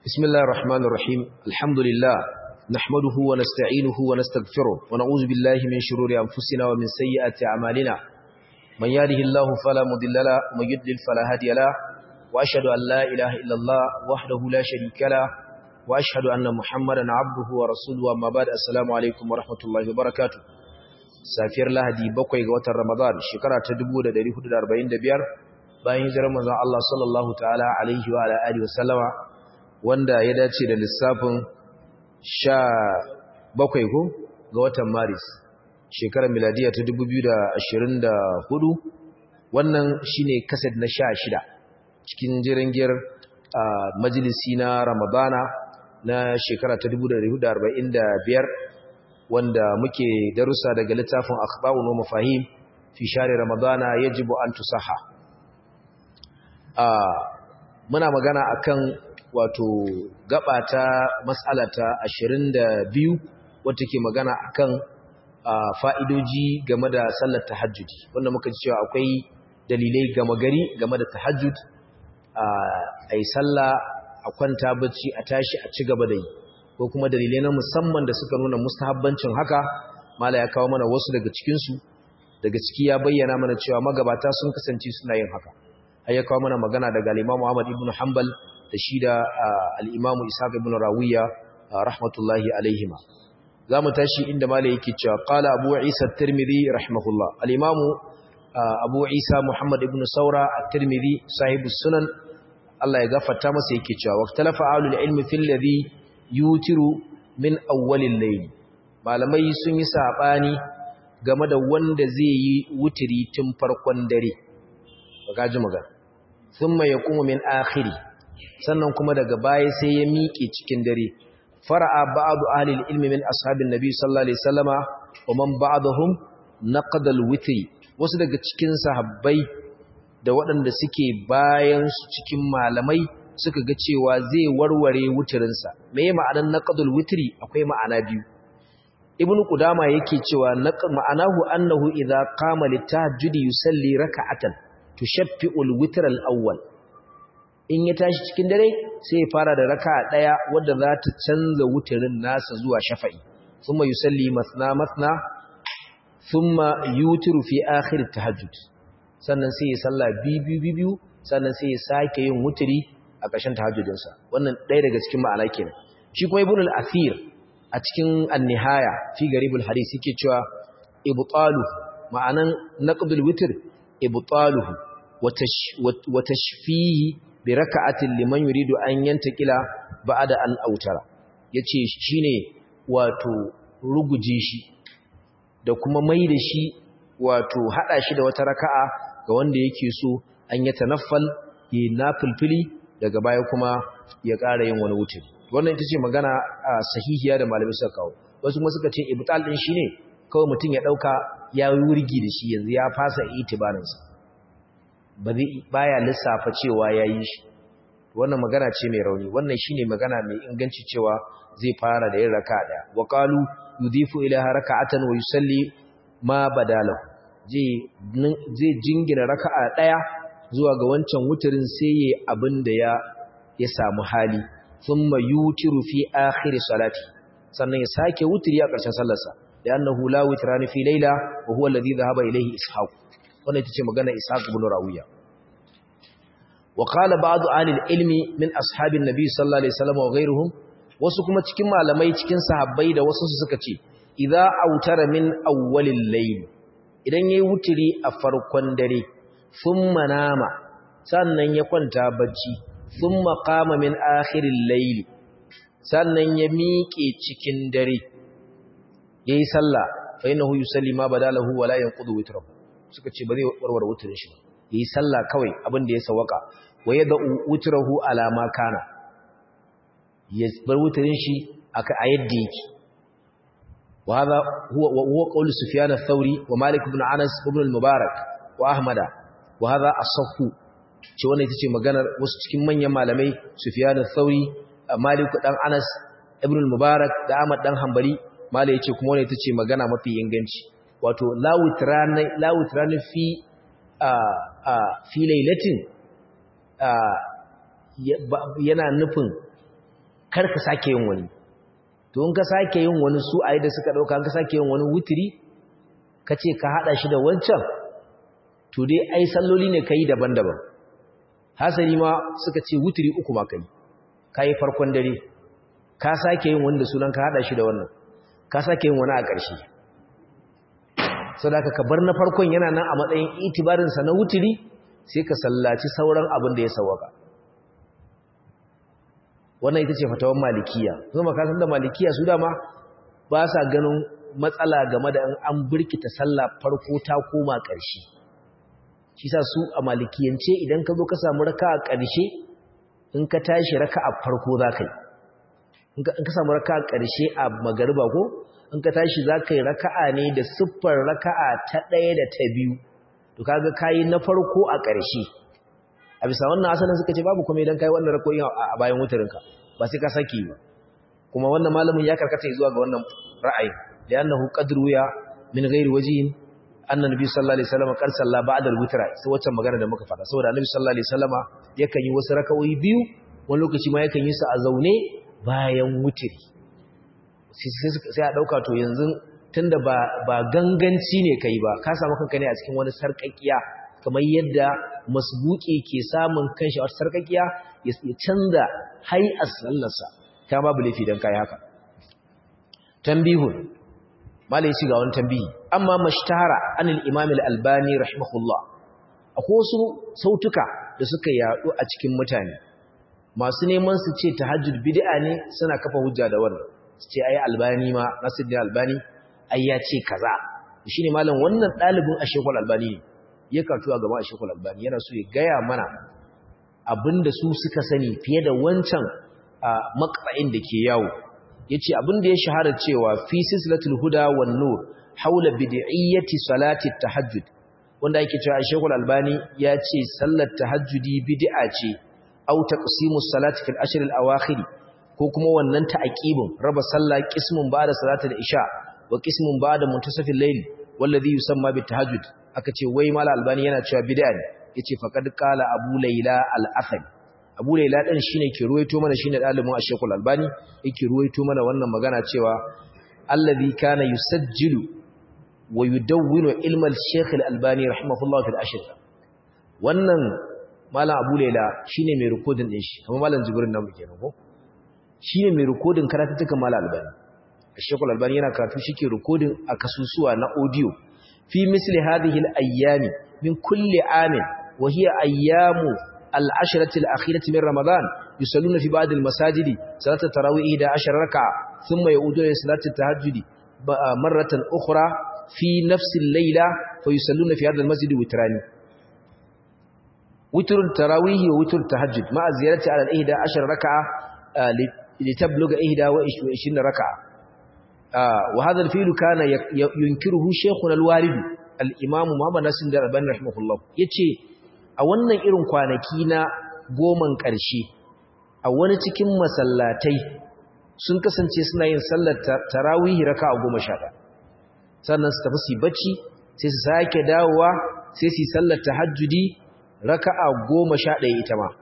بسم الله الرحمن الرحيم الحمد لله نحمده ونستعينه ونستغفره ونعوذ بالله من شرور أنفسنا ومن سيئات أعمالنا من يهده الله فلا مضل له ومن يضلل فلا هادي له وأشهد أن لا إله إلا الله وحده لا شريك له وأشهد أن محمدا عبده ورسوله أما بعد السلام عليكم ورحمة الله وبركاته safiyar lahadi bakwai ga watan ramadan shekara ta 1445 bayan hijirar manzon Allah sallallahu ta'ala alaihi wa alihi wa sallama wanda ya dace da lissafin sha bakwai ko ga watan maris shekarar miladiya ta 2024 wannan shine kaset na sha shida cikin jirangiyar majalisi na ramadana na shekara ta 1445 wanda muke darussa daga littafin akhba'u wa mafahim fi share ramadana yajibu an tusaha muna magana akan wato gaba ta mas'alata 22 wacce ke magana akan fa'idoji game da sallar tahajjudi wanda muka ji cewa akwai dalilai gama gari game da tahajjud a yi sallah a kwanta bacci a tashi a ci gaba da yi ko kuma dalilai na musamman da suka nuna mustahabbancin haka mala ya kawo mana wasu daga cikinsu daga ciki ya bayyana mana cewa magabata sun kasance suna yin haka har ya kawo mana magana daga al-Imam Ahmad ibn Hanbal da shi da al-Imam Ishaq ibn Rawiya rahmatullahi alaihima zamu tashi inda mala yake cewa qala Abu Isa at-Tirmidhi rahimahullah al-Imam Abu Isa Muhammad ibn Saura at-Tirmidhi sahibus sunan Allah ya gafarta masa yake cewa waqtalafa ahlul ilmi fil ladhi yutiru min awwalil layl malamai sun yi sabani game da wanda zai yi wutiri tun farkon dare bagaji magana thumma yaqumu min akhiri sannan kuma daga baya sai ya miƙe cikin dare fara'a ba'du ahli ilmi min ashabin nabi sallallahu alaihi wasallama wa man ba'dahum naqada al-witri wasu daga cikin sahabbai da waɗanda suke bayan su cikin malamai suka ga cewa zai warware wutirinsa me ma'anar naqdul witri akwai ma'ana biyu ibnu qudama yake cewa ma'anahu annahu idza qama litahajjudi yusalli raka'atan tushaffi'ul witr al-awwal in ya tashi cikin dare sai ya fara da raka'a daya wadda za ta canza wutirin nasa zuwa shafa'i thumma yusalli mathna mathna thumma yutiru fi akhir tahajjud sannan sai ya salla biyu biyu sannan sai ya sake yin wutiri a ƙarshen tahajjudinsa wannan ɗaya daga cikin ma'ana kenan shi kuma ibn al-athir a cikin an-nihaya fi garibul hadith yake cewa ibtalu ma'anan naqdul witr ibtaluhu wa tashfihi bi raka'atin liman yuridu an yantakila ba'da an autara yace shine wato ruguje shi da kuma mai da shi wato hada shi da wata raka'a ga wanda yake so an yi tanaffal yi nafilfili daga baya kuma ya ƙara yin wani wuce wannan ita ce magana a sahihiya da malamai suka kawo wasu kuma suka ce ibtal din shine kawai mutum ya dauka ya wurgi da shi yanzu ya fasa itibarin sa ba zai baya lissafa cewa yayi shi wannan magana ce mai rauni wannan shine magana mai inganci cewa zai fara da yin raka'a daya wa qalu yudifu ila raka'atan wa yusalli ma badalahu zai jingina raka'a daya zuwa ga wancan wuturin sai yi abin da ya ya samu hali thumma yutiru fi akhir salati sannan ya sake wutiri a ƙarshen sallarsa da annahu la witrani fi layla wa huwa alladhi dhahaba ilayhi ishaq wannan ita ce magana ishaq ibn rawiya wa qala ba'd ahli ilmi min ashabin nabi sallallahu alaihi wasallam wa ghayruhum wasu kuma cikin malamai cikin sahabbai da wasu suka ce idza autara min awwalil layl idan yayi wutiri a farkon dare thumma nama sannan ya kwanta bacci thumma qama min akhiril layli sannan ya miƙe cikin dare yayi sallah fa innahu yusalli ma badalahu wala yanqudu witrahu suka ce ba zai warware wutrin shi yayi sallah kawai abin da ya sawaka wa yad'u witrahu ala ma kana ya bar wutrin shi aka a yadda yake وهذا هو وهو قول سفيان الثوري ومالك بن انس وابن المبارك واحمد وهذا الصح ce wannan ita ce maganar wasu cikin manyan malamai Sufyan al-Thauri Malik dan Anas Ibn al-Mubarak da Ahmad dan Hanbali malai yace kuma wannan ita ce magana mafi inganci wato lawutrana lawutrana fi a a fi lailatin yana nufin kar ka sake yin wani to in ka sake yin wani su ayi da suka dauka ka sake yin wani wutiri kace ka hada shi da wancan to dai ai salloli ne kai daban-daban hasali ma suka ce wutiri uku ma kai kai farkon dare ka sake yin wanda sunan ka hada shi da wannan ka sake yin wani a ƙarshe saboda ka bar na farkon yana nan a matsayin itibarin sa na wutiri sai ka sallaci sauran abin da ya sawaka wannan ita ce fatawan malikiya kuma ka san da malikiya su dama ba sa ganin matsala game da an birkita sallah farko ta koma ƙarshe shi sa su a malikiyance idan ka zo ka samu raka a ƙarshe in ka tashi raka a farko za ka yi in ka samu raka a ƙarshe a magariba ko in ka tashi za ka yi raka'a ne da siffar raka'a ta ɗaya da ta biyu to kaga kayi na farko a ƙarshe a bisa wannan asalin suka ce babu kuma idan kai wannan rakoyin a bayan wutarinka ba sai ka saki ba kuma wannan malamin ya karkata zuwa ga wannan ra'ayi li'annahu qadru ya min ghairi wajhin anna nabi sallallahu alaihi wasallam qad salla ba'da al-witra sai wacce magana da muka fada saboda annabi sallallahu alaihi wasallam yakan yi wasu rakawoyi biyu wani lokaci ma yakan yi su a zaune bayan wutiri sai a dauka to yanzu tunda ba ba ganganci ne kai ba ka samu kanka ne a cikin wani sarƙaƙiya kamar yadda masbuki ke samun kanshi a wata sarƙaƙiya ya canza hay'ar sallarsa ta babu laifi don kai haka tambihun malai ci ga wani tambihi amma mashtahara anil imam al-albani rahimahullah akwai wasu sautuka da suka yadu a cikin mutane masu neman su ce tahajjud bid'a ne suna kafa hujja da wannan su ce ai albani ma nasiruddin albani ai ya ce kaza shine malam wannan dalibin ashekul albani ne ya kartu a gaba ashekul albani yana so ya gaya mana abinda su suka sani fiye da wancan maqta'in da ke yawo yace abinda ya shahara cewa fi silsilatul huda wan nur haula bid'iyyati salati tahajjud wanda yake cewa ashekul albani ya ce sallar tahajjudi bid'a ce au taqsimus salati fil ashr al awakhir ko kuma wannan ta'aqibin raba sallah qismun ba'da salatul isha wa qismun ba'da muntasafil layl wallazi yusamma bit tahajjud aka ce wai mala albani yana cewa bid'a ne yace faqad qala abu layla al-athari abu layla din shine ke ruwaito mana shine dalibin ashekul albani yake ruwaito mana wannan magana cewa allazi kana yusajjilu wa yudawwinu ilma al-shaykh al-albani rahimahullah fil ashr wannan malam abu layla shine mai recording din shi kuma malam jibrin nan muke ko shine mai recording karatutukan malam albani ashekul albani yana karatu shike recording a kasusuwa na audio fi misli hadhihi al-ayyami min kulli amin wa hiya ayyamu al-ashrati al-akhirati min ramadan yusalluna fi ba'd al-masajidi salatu tarawih da 10 rak'a thumma ya'uduna salatu tahajjudi marratan ukhra fi nafsi al-layla fa yusalluna fi hadha al-masjid witrani witr tarawih wa witr tahajjud ma'a ziyarati ala al-ihda 10 rak'a litabluga 21 rak'a وهذا الفيل كان ينكره شيخنا الوالد الإمام محمد ناصر الألباني رحمه الله yace a wannan irin kwanaki na goman ƙarshe a wani cikin masallatai sun kasance suna yin sallar tarawih raka'a 11 sannan su tafi su bacci sai su sake dawowa sai su sallar tahajjudi raka'a 11 ita ma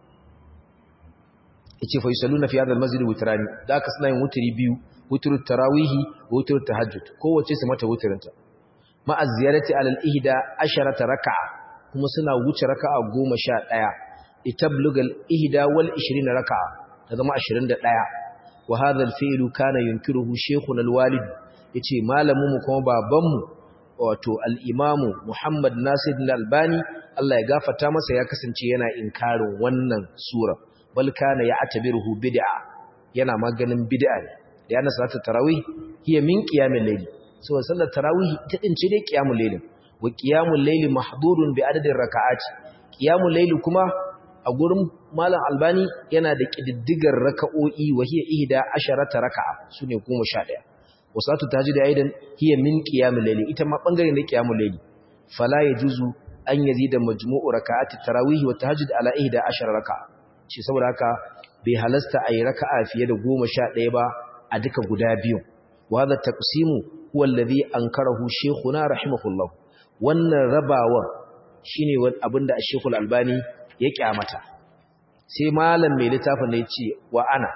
yace fa yusalluna fi hadha al-masjid witrani da aka suna yin wutri biyu wutur tarawihi wutur tahajjud kowace su mata wuturinta ma az-ziyarati ala al-ihda asharata rak'a kuma suna wuce raka'a 11 itablugal ihda wal 20 rak'a ta zama 21 wa hadha al-fi'lu kana yunkiruhu shaykhuna al-walid yace malamin mu kuma baban mu wato al-imamu Muhammad Nasir al-Albani Allah ya gafarta masa ya kasance yana inkarin wannan sura bal kana ya'tabiruhu bid'a yana maganin bid'a ne da yana salatul tarawih hiya min qiyamil layl so sallar tarawih ita din ce dai qiyamul layl wa qiyamul layl mahdurun bi adadin raka'ati qiyamul layl kuma a gurin malam albani yana da kididdigar raka'o'i wa hiya ihda asharata raka'a sune 11 wa salatu tahajjud aidan hiya min qiyamul layl ita ma bangare ne qiyamul layl fala yajuzu an yazida majmu'u raka'ati tarawih wa tahajjud ala ihda ashara raka'a shi saboda haka bai halasta ayi raka'a fiye da 11 ba a duka guda biyu wa hadha taqsimu huwa alladhi ankarahu shaykhuna rahimahullah wannan rabawar shine wani abinda Sheikhul Albani ya kyamata sai malam mai littafin ne yace wa ana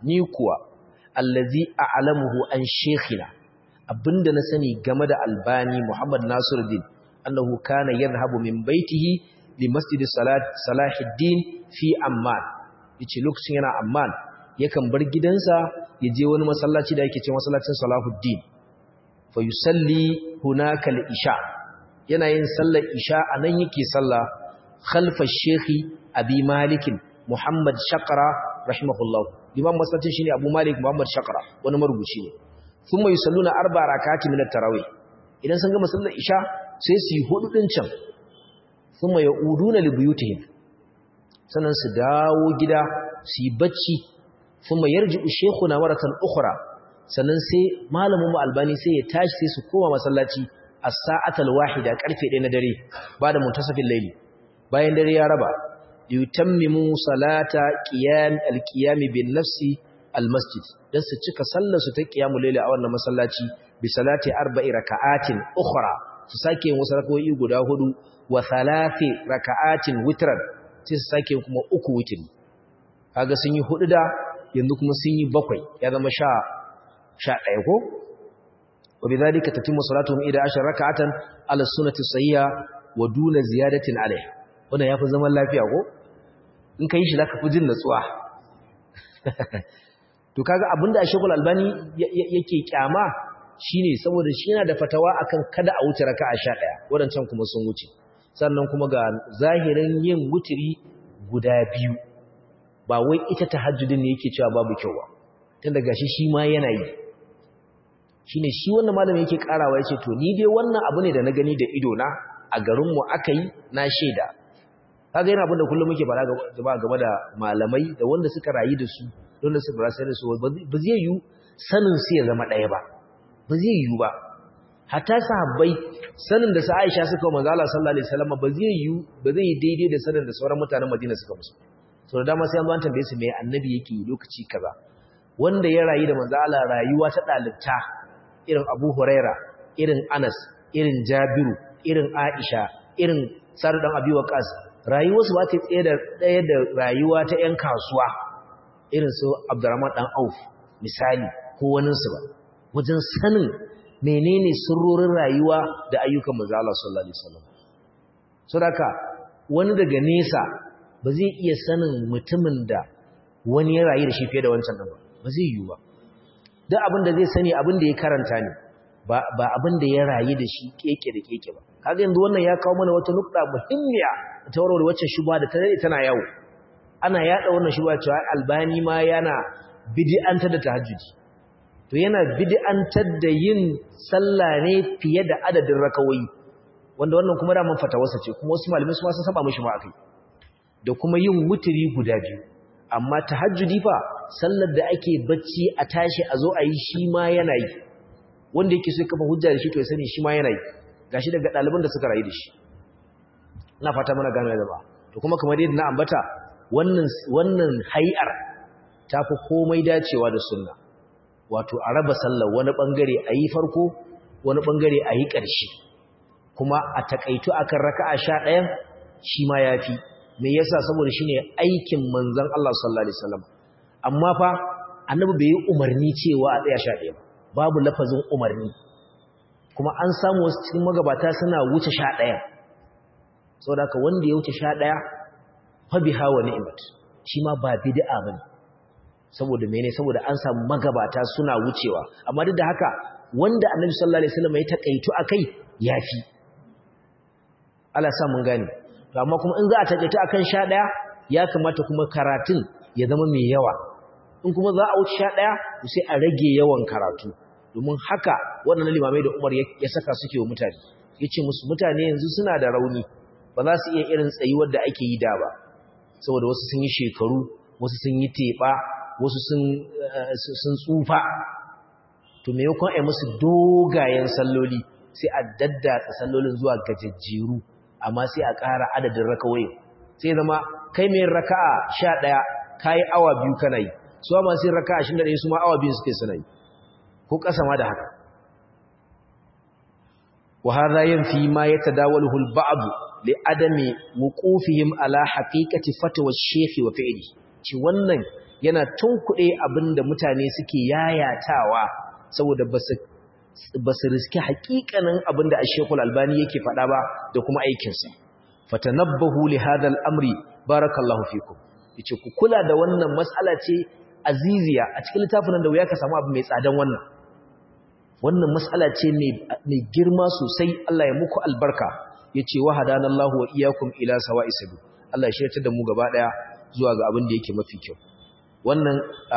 ni kuwa allazi a'lamuhu an shaykhina abinda na sani game da albani muhammad nasiruddin annahu kana yadhhabu min baitihi li masjid salat salahuddin fi amman yace lokacin yana amman yakan bar gidansa ya je wani masallaci da yake cewa masallacin salahuddin fa yusalli hunaka al-isha yana yin sallar isha anan yake sallah khalfa shekhi abi malik muhammad shaqra rahimahullah imam masallacin shine abu malik muhammad shaqra wani marubuci ne thumma yusalluna arba rak'ati min at-tarawih idan sun gama sallar isha sai su yi hudu din can thumma yauduna li buyutihim sannan su dawo gida su yi bacci thumma yarji'u shaykhuna maratan ukhra sannan sai malamin mu albani sai ya tashi sai su koma masallaci as-sa'atal wahida karfe 1 na dare ba da muntasafin layli bayan dare ya raba yutammimu salata qiyam al-qiyam bin nafsi al-masjid dan su cika sallar su ta qiyamul layli a wannan masallaci bi salati arba'i raka'atin ukhra su sake yin wasu rakawoyi guda hudu wa thalathi raka'atin witran sai su sake kuma uku witri kaga sun yi hudu da yanzu kuma sun yi bakwai ya zama sha sha ɗaya ko wa bidhalika tatimmu salatuhum ida ashar raka'atan ala sunnati sahiha wa duna ziyadatin alaiha wannan yafi zaman lafiya ko in kai shi zaka fi jin natsuwa to kaga abinda Sheikhul Albani yake kyama shine saboda shi yana da fatawa akan kada a wuce raka'a 11 wadancan kuma sun wuce sannan kuma ga zahirin yin wutiri guda biyu ba wai ita tahajjudin ne yake cewa babu kyau ba tunda gashi shi ma yana yi shine shi wannan malami yake karawa yace to ni dai wannan abu ne da na gani da ido na a garin mu akai na sheda kaga yana abin da kullum muke fara gaba game da malamai da wanda suka rayu da su wanda suka rayu da su ba zai yi sanin su ya zama ɗaya ba ba zai yi ba hatta sahabbai sanin da sa Aisha suka manzo Allah sallallahu alaihi wasallam ba zai yi ba zai yi daidai da sanin da sauran mutanen Madina suka musu so da dama sai an zo an tambaye su me annabi yake lokaci kaza wanda ya rayu da manzo Allah rayuwa ta dalibta irin Abu Huraira irin Anas irin Jabiru irin Aisha irin Sa'd dan Abi Waqqas rayuwarsu ba ta tsaye da ɗaya da rayuwa ta ƴan kasuwa irin su Abdurrahman dan Auf misali ko waninsu ba wajen sanin menene sirrorin rayuwa da ayyukan manzo Allah sallallahu alaihi wasallam saboda wani daga nesa ba zai iya sanin mutumin da wani ya rayu da shi fiye da wancan ba ba zai yi ba duk abin da zai sani abin da ya karanta ne ba ba abin da ya rayu da shi keke da keke ba kaga yanzu wannan ya kawo mana wata nukta muhimmiya ta warware wacce shubha da ta dade tana yawo ana yada wannan shubha cewa albani ma yana bid'antar da tahajjudi to yana bid'antar da yin sallah ne fiye da adadin rakawoyi wanda wannan kuma da man fatawarsa ce kuma wasu malamai su ma sun saba mishi ma akai da kuma yin wuturi guda biyu amma tahajjudi fa sallar da ake bacci a tashi a zo a yi shi ma yana yi wanda yake so ya kafa hujja da shi to ya sani shi ma yana yi gashi daga ɗaliban da suka rayu da shi ina fata mana gano da ba to kuma kamar yadda na ambata wannan wannan hay'ar ta fi komai dacewa da sunna wato a raba sallar wani bangare a yi farko wani bangare a yi ƙarshe kuma a takaitu akan raka'a sha ɗayan shi ma ya fi me yasa saboda shine aikin manzon Allah sallallahu alaihi wasallam amma fa annabi bai yi umarni cewa a tsaya sha ɗaya ba babu lafazin umarni kuma an samu wasu cikin magabata suna wuce sha ɗaya saboda haka wanda ya wuce sha ɗaya fa biha wa ni'mat shi ma ba bid'a bane saboda mene saboda an samu magabata suna wucewa amma duk da haka wanda annabi sallallahu alaihi wasallam ya takaitu akai yafi Allah sa mun gane to amma kuma in za a takaitu akan 11 ya kamata kuma karatun ya zama mai yawa in kuma za a wuce 11 sai a rage yawan karatu domin haka wannan limamai da Umar ya saka suke wa mutane yace musu mutane yanzu suna da rauni ba za su iya irin tsayuwar da ake yi da ba saboda wasu sun yi shekaru wasu sun yi teba wasu sun tsufa to me yakon ai musu dogayen salloli sai a daddatsa sallolin zuwa gajejjeru amma sai a ƙara adadin rakawai sai zama kai mai raka'a sha ɗaya ka yi awa biyu kana yi su ma sai raka'a shi da ɗaya su ma awa biyu suke suna yi ko ƙasa ma da haka wa hadha yanfi ma yatadawaluhu al-ba'd li adami wuqufihim ala haqiqati fatwa ash-shaykh wa fi'li ci wannan yana tunkuɗe abin da mutane suke yayatawa saboda ba su riski haƙiƙanin abin da ashekul albani yake faɗa ba da kuma aikinsa fatanabbahu li hadal amri barakallahu fikum yace ku kula da wannan mas'ala ce aziziya a cikin littafin da wuya ka samu abu mai tsadan wannan wannan mas'ala ce mai girma sosai Allah ya muku albarka yace wa hadanallahu wa iyyakum ila sawa'is sabil Allah ya shirya da mu gaba daya zuwa ga abin da yake mafi kyau wannan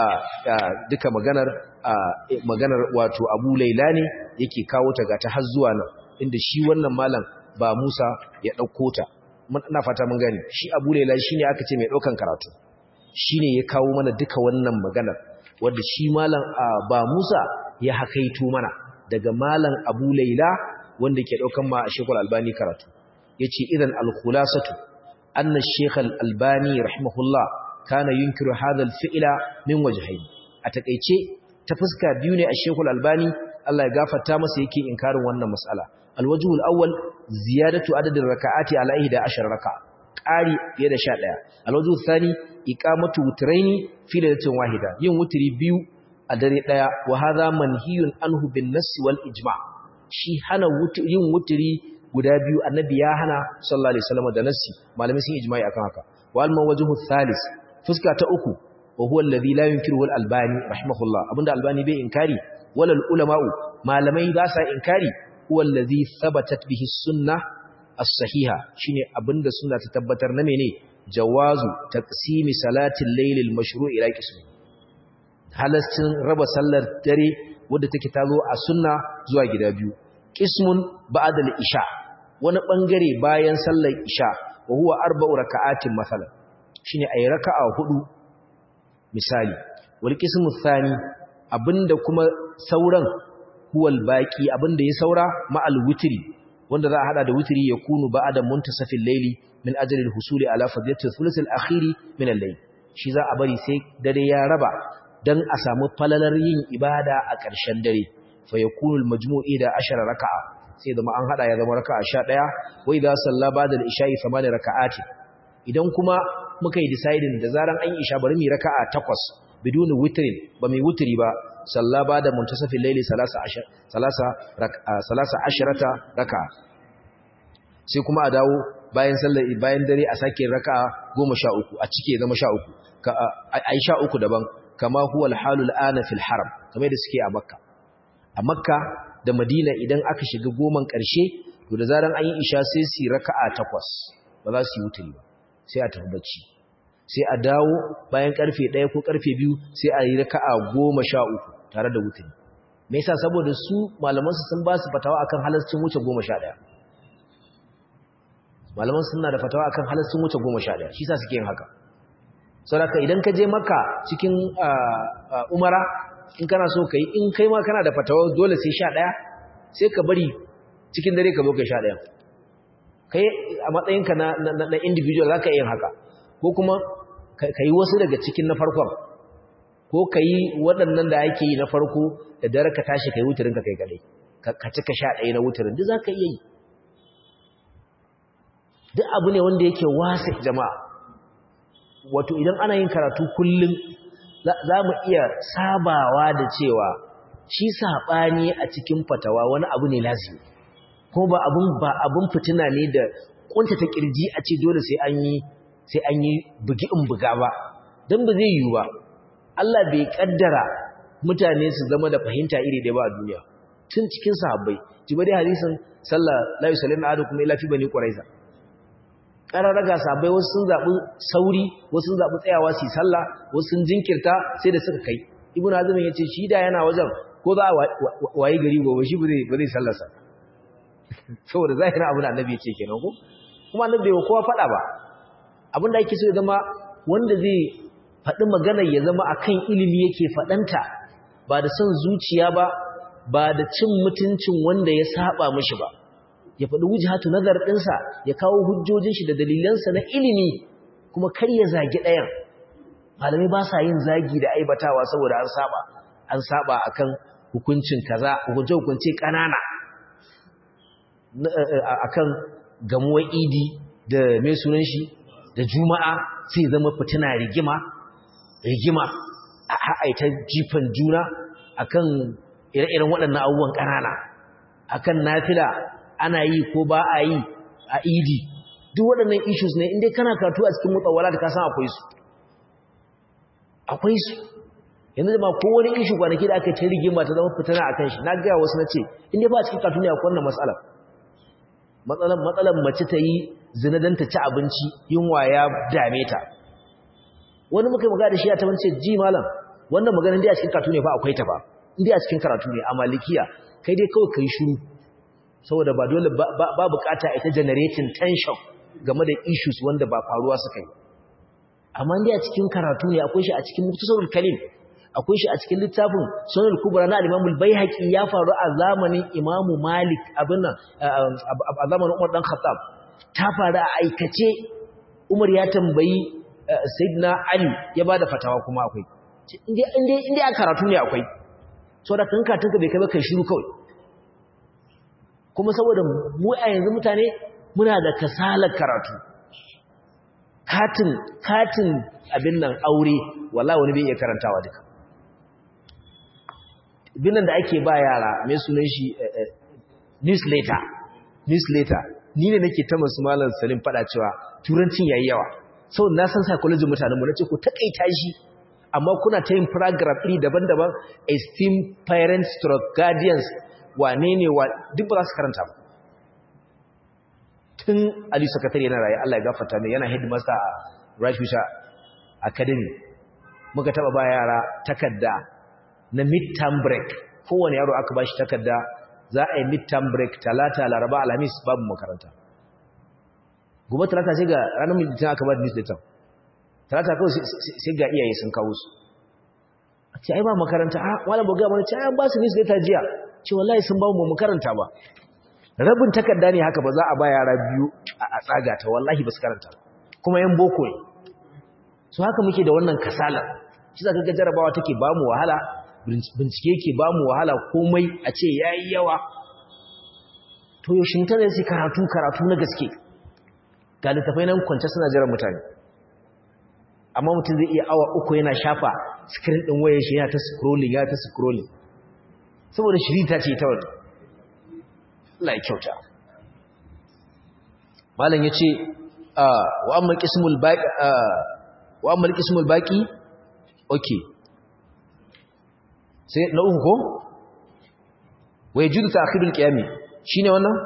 duka maganar maganar wato Abu Laila ne yake kawo ta ga ta har zuwa nan inda shi wannan malam ba Musa ya dauko ta ina fata mun gani shi Abu Laila shine aka ce mai daukan karatu shine ya kawo mana duka wannan maganar wanda shi malam ba Musa ya hakaito mana daga malam Abu Laila wanda ke daukan ma Sheikh Al-Albani karatu yace idan al-khulasatu anna Sheikh Al-Albani rahimahullah kana yunkiru hadha al-fi'la min wajhayn a takeice ta fuska biyu ne a Sheikh Al-Albani Allah ya gafarta masa yake inkarin wannan mas'ala al-wajhu al-awwal ziyadatu adad ar-raka'ati ala 11 raka'a qari fiye da 11 al-wajhu al-thani iqamatu wutraini fi lailatin wahida yin wutri biyu a dare daya wa hadha manhiyun anhu bin nass wal ijma' shi hana yin wutri guda biyu annabi ya hana sallallahu alaihi wasallam da nassi malamai sun ijma'i akan haka wal mawajhu thalith fuska ta uku wa huwa alladhi la yunkiru al albani rahimahullah abinda albani bai inkari wal ulama'u malamai ba sa inkari huwa alladhi thabatat bihi sunnah as-sahiha shine abinda sunna ta tabbatar na mene jawazu taqsimi salatil layl al mashru' ila qismi halastin raba sallar dare wadda take tazo a sunna zuwa gida biyu qismun ba'da al isha wani bangare bayan sallar isha wa huwa arba'u raka'atin masalan shine ayi raka'a hudu misali wal qismu thani abinda kuma sauran huwal baqi abinda ya saura ma'al witri wanda za a hada da witri ya kunu ba'da muntasafil layli min ajli al-husuli ala fadilati thuluth al-akhiri min al-layl shi za a bari sai dare ya raba dan a samu falalar yin ibada a ƙarshen dare fa yakunu al-majmu'i da 10 raka'a sai zama an hada ya zama raka'a 11 wa idza salla ba'da al-isha'i 8 raka'ati idan kuma muka yi deciding da zaran an yi isha bari mu raka'a 8 bidun witrin ba mai witri ba salla ba'da muntasafil layli 13 13 raka'a sai kuma a dawo bayan sallar bayan dare a sake raka'a 13 a cike zama 13 ka ai 13 daban kama huwa al-halul ana fil haram kamar da suke a makka a makka da madina idan aka shiga goman ƙarshe to da zaran an yi isha sai su raka'a takwas ba za su yi wuturi ba sai a tafi bacci sai a dawo bayan karfe ɗaya ko karfe biyu sai a yi raka'a goma sha uku tare da wuturi me yasa saboda su malamansu sun ba su fatawa akan halascin wuce goma sha ɗaya malaman suna da fatawa akan halascin wuce goma sha ɗaya shi sa suke yin haka saboda idan ka je maka cikin umara in kana so ka yi in kai ma kana da fatawa dole sai sha ɗaya sai ka bari cikin dare ka zo kai sha ɗaya kai a matsayinka na, na, na individual za ka yin haka ko kuma ka yi wasu daga cikin na farkon ko ka yi waɗannan da ake yi na farko da dare ka tashi ka yi wutarin ka kai kadai ka cika sha ɗaya na wutarin duk za ka iya yi duk abu ne wanda yake wasa jama'a wato idan ana yin karatu kullum za mu iya sabawa da cewa shi saɓani a cikin fatawa wani abu ne lazimi ko ba abun ba abun fitina ne da kunta ta kirji a ce dole sai an yi sai an yi bugi in buga ba dan ba zai yiwu ba Allah bai kaddara mutane su zama da fahimta iri ɗaya ba a duniya tun cikin sahabbai jiba dai hadisin sallah la yusallimu ahadukum illa fi bani quraiza qararaga sahabbai wasu sun zabi sauri wasu sun zabi tsayawa su sallah wasu sun jinkirta sai da suka kai ibnu azim yace shi da yana wajen ko za a wayi gari gobe shi ba zai ba zai sallarsa saboda zahirin abin da annabi yake kenan ko kuma annabi bai kowa faɗa ba abin da ake so ya zama wanda zai faɗi magana ya zama akan ilimi yake faɗanta ba da son zuciya ba ba da cin mutuncin wanda ya saba mishi ba ya faɗi wujhatu nazar ɗinsa ya kawo hujjojin shi da dalilansa na ilimi kuma kar ya zagi ɗayan malamai ba sa yin zagi da aibatawa saboda an saba an saba akan hukuncin kaza hukunce hukunce ƙanana akan gamuwar idi da mai sunan shi da juma'a sai zama fitina rigima rigima a haita jifan juna akan ire-iren waɗannan abubuwan ƙanana akan nafila ana yi ko ba a yi a idi duk waɗannan issues ne inda kana karatu a cikin mutsawala da kasan akwai su akwai su yanzu da ma kowane issue kwanaki da aka ce rigima ta zama fitana a kan shi na gaya wasu na ce inda ba a cikin karatu ne akwai wannan matsalar matsalar matsalar mace ta yi zina don ta ci abinci yunwa ya dame ta wani muka yi magana da shi ya ta wance ji malam wannan maganin dai a cikin karatu ne ba akwai ta ba inda a cikin karatu ne a malikiya kai dai kawai kai shiru saboda ba dole ba bukata ita generating tension game da issues wanda ba faruwa suka yi amma inda a cikin karatu ne akwai shi a cikin muktasarul kalim akwai shi a cikin littafin sunan kubra na al-imam al-baihaqi ya faru a zamanin imamu malik abin nan a zamanin umar dan khattab ta faru a aikace umar ya tambayi sayyidina ali ya bada fatawa kuma akwai inda inda inda a karatu ne akwai saboda kanka tunka bai kai ba kai shiru kawai kuma saboda mu a yanzu mutane muna da kasalar karatu katin katin abin nan aure wallahi wani bai iya karantawa duka binan da ake ba yara mai sunan shi newsletter newsletter ni ne nake ta masu malam salim fada cewa turancin yayi yawa sau na san psychology mutanen mu nace ku takaita shi amma kuna ta yin paragraph iri daban-daban esteemed parents stroke guardians wane ne wa duk ba za su karanta ba tun ali sakatare yana raye Allah ya gafarta mai yana headmaster a Rice Bishop Academy muka taba ba yara takarda na midterm break kowane yaro aka bashi takarda za a yi midterm break talata laraba alhamis babu makaranta gobe talata sai ga ranar midterm aka ba da newsletter talata kawai sai ga iyaye sun kawo su a ce ai ba makaranta a wala ba ga mana ce ai ba su newsletter jiya ce wallahi sun ba mu makaranta ba rabin takarda ne haka ba za a ba yara biyu a tsaga ta wallahi ba su karanta kuma yan boko ne so haka muke da wannan kasala shi za ka ga jarabawa take ba mu wahala bincike ke ba mu wahala komai a ce ya yi yawa to yaushin ta ne sai karatu karatu na gaske ga littafai nan kwance suna jiran mutane amma mutum zai iya awa uku yana shafa screen ɗin wayar shi yana ta scrolling ya ta scrolling saboda shirita ce ta wata Allah ya kyauta malam ya ce wa amma qismul baqi wa amma qismul baqi okay sai na uku ko wai judu ta'khirul qiyami shine wannan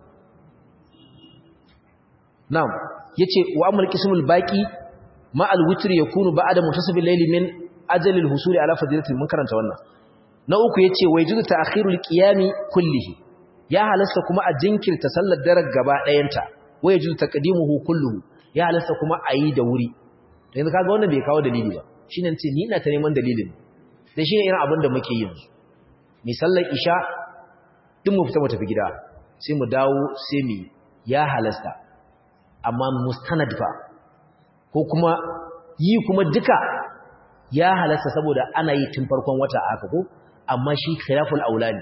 na'am yace wa amal qismul baqi ma al witr yakunu ba'da muntasab al-layl min ajal al-husuli ala fadilati mun karanta wannan na uku yace wai judu ta'khirul qiyami kullihi ya halasta kuma a jinkirta sallar daren gaba ɗayanta wai judu taqdimuhu kulluhu ya halasta kuma a yi da wuri yanzu kaga wannan bai kawo dalili ba shine ce ni ina ta neman dalilin da shi ne irin abin da muke yin mi sallar isha duk mu fita mu tafi gida sai mu dawo sai mu ya halasta amma mustanad fa ko kuma yi kuma duka ya halasta saboda ana yi tun farkon wata aka ko amma shi khilaful aulani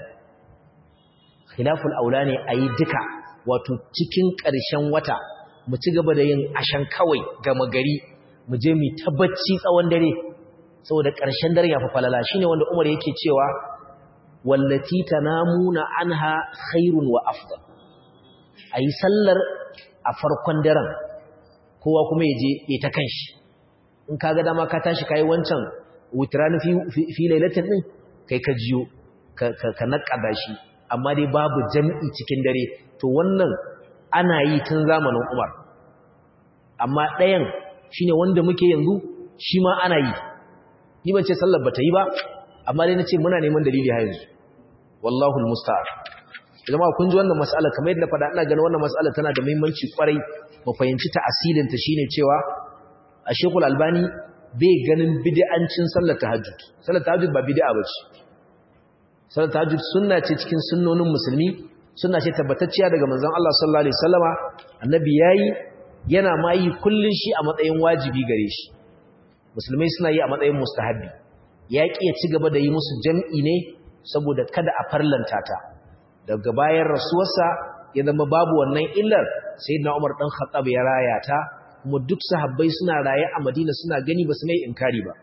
khilaful aulani ayi duka wato cikin ƙarshen wata mu ci gaba da yin ashan kawai gama gari mu je mu tabbaci tsawon dare saboda ƙarshen daren ya fi falala shi ne wanda umar yake cewa wallati ta namuna an ha khairun wa afdal a yi sallar a farkon daren kowa kuma ya je ya ta kan shi in ka ga dama ka tashi ka yi wancan wutirani fi lailatin ɗin kai ka jiyo ka naƙada shi amma dai babu jam'i cikin dare to wannan ana yi tun zamanin umar amma ɗayan shi ne wanda muke yanzu shi ma ana yi ni ban ce sallar bata yi ba amma dai nace muna neman dalili har yanzu wallahu almusta'an jama'a kun ji wannan mas'ala kamar yadda faɗa ina ganin wannan mas'ala tana da muhimmanci kwarai mu fahimci ta asilin ta shine cewa a Sheikhul Albani bai ganin bid'ancin sallar tahajjud sallar tahajjud ba bid'a bace sallar tahajjud sunna ce cikin sunnonin musulmi sunna ce tabbatacciya daga manzon Allah sallallahu alaihi wasallama annabi yayi yana ma yi kullun shi a matsayin wajibi gare shi musulmai suna yi a matsayin mustahabi ya ƙi ya ci gaba da yi musu jam'i ne saboda kada a farlanta ta daga bayan rasuwarsa ya zama babu wannan illar sai na umar ɗan khattab ya raya ta kuma duk sahabbai suna raye a madina suna gani ba su mai inkari ba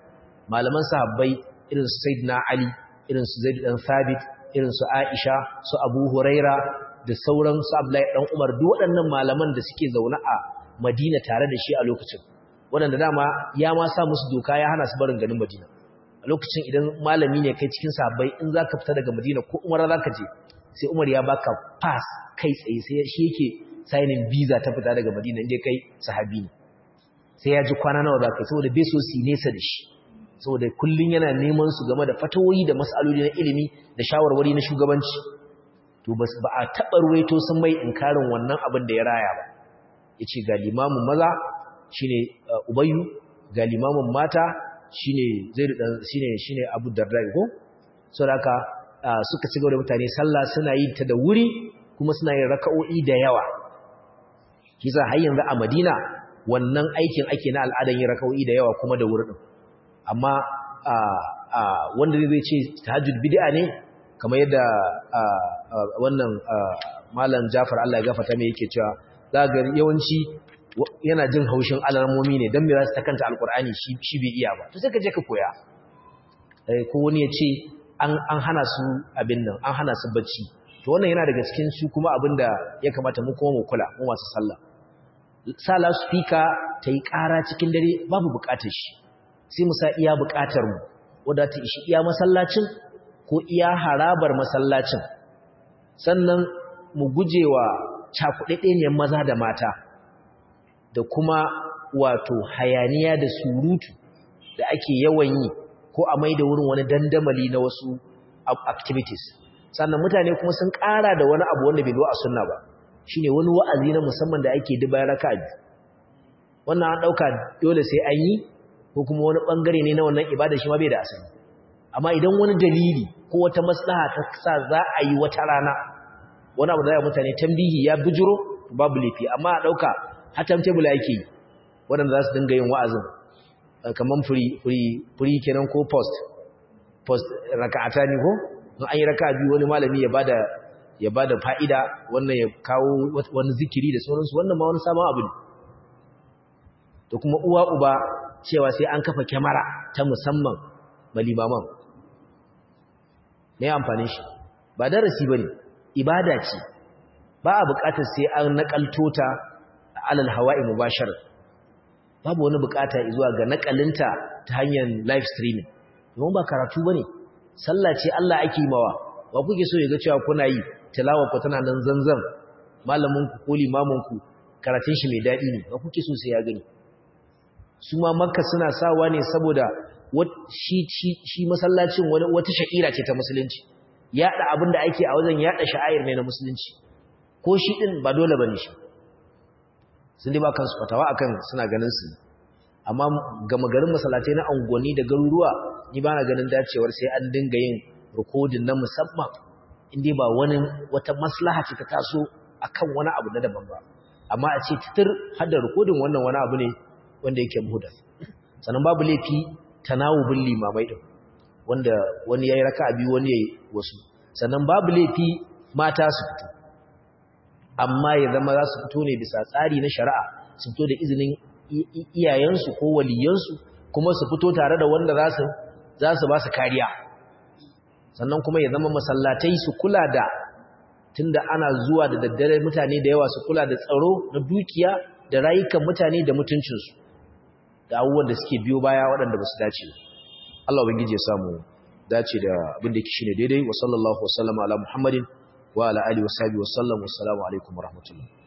malaman sahabbai irin su sayyidina ali irin su zaid dan thabit irin su aisha su abu huraira da sauran su abdullahi dan umar duk waɗannan malaman da suke zaune a madina tare da shi a lokacin waɗanda dama ya ma sa musu doka ya hana su barin ganin madina a lokacin idan malami ne kai cikin sahabbai in zaka fita daga madina ko umara zaka je sai umar ya baka pass kai tsaye sai shi yake signing visa ta fita daga madina inda kai sahabi ne sai ya ji kwana nawa za ka yi saboda bai so su nesa da shi saboda kullum yana neman su game da fatawoyi da matsaloli na ilimi da shawarwari na shugabanci to ba a taɓa ruwaito sun mai inkarin wannan abin da ya raya ba ya ce ga limamin maza shi ne ubayu ga limamin mata shi ne abu dardai ko sau da haka suka ci gaba da mutane sallah suna yi ta da wuri kuma suna yin raka'o'i da yawa kisa har yanzu a madina wannan aikin ake na al'adan yin raka'o'i da yawa kuma da wuri din amma wanda zai ce tahajjud bid'a ne kamar yadda wannan malam Jafar Allah ya gafarta mai yake cewa za ga yawanci yana jin haushin alarmomi ne dan me za su ta kanta alkur'ani shi bai iya ba to sai ka je ka koya ko wani ya ce an hana su abin nan an hana su bacci to wannan yana daga cikin su kuma abin da ya kamata mu kuma mu kula mu masu sallah sa loudspeaker ta yi ƙara cikin dare babu buƙatar shi sai mu sa iya buƙatar mu wadda ta ishi iya masallacin ko iya harabar masallacin sannan mu gujewa cakuɗaɗɗeniyar maza da mata da kuma wato hayaniya da surutu da ake yawan yi ko a mai da wurin wani dandamali na wasu activities sannan mutane kuma sun ƙara da wani abu wanda bai zo a sunna ba shine wani wa'azi na musamman da ake duba raka'a wannan an dauka dole sai an yi ko kuma wani bangare ne na wannan ibada shi ma bai da asali amma idan wani dalili ko wata maslaha ta sa za a yi wata rana wani abu da ya mutane tambihi ya bijiro babu lafi amma a dauka hatan table yake yi waɗanda za su dinga yin wa'azin kamar free kenan ko post post raka'ata ne ko in an yi raka biyu wani malami ya bada ya bada fa'ida wannan ya kawo wani zikiri da sauransu wannan ma wani sabon abu ne da kuma uwa uba cewa sai an kafa kyamara ta musamman malimaman me amfanin shi ba darasi bane ibada ce ba a buƙatar sai an nakalto ta alal hawa'i mubashar babu wani buƙata zuwa ga nakalinta ta hanyar live streaming domin ba karatu bane sallah ce Allah ake mawa ba kuke so ya ga cewa kuna yi tilawa ku tana nan zanzan malamin ku ko limamin ku karatun shi mai dadi ne ba kuke so sai ya gani su ma makka suna sawa ne saboda shi shi shi masallacin wani wata sha'ira ce ta musulunci yada abin da ake a wajen yada sha'air ne na musulunci ko shi din ba dole bane shi sun dai ba kansu fatawa akan suna ganin su amma gama garin masallatai na angoni da garuruwa ni ba na ganin dacewar sai an dinga yin rikodin na musamman inda ba wani wata maslaha ce ta taso akan wani abu na daban ba amma a ce titir hada rikodin wannan wani abu ne wanda yake muhdas sannan babu laifi tanawubin limamai din wanda wani yayi raka'a biyu wani yayi wasu sannan babu laifi mata su fito amma ya zama za su fito ne bisa tsari na shari'a su fito da izinin iyayensu ko waliyansu kuma su fito tare da wanda za su ba su kariya sannan kuma ya zama masallatai su kula da tunda ana zuwa da daddare mutane da yawa su kula da tsaro na dukiya da rayukan mutane da mutuncinsu da abubuwan da suke biyo baya waɗanda ba su dace Allah ubangiji ya samu dace da abin da yake shine daidai wa sallallahu wa sallama ala muhammadin wa ala alihi wa sahbihi wa sallam wa assalamu alaikum wa rahmatullah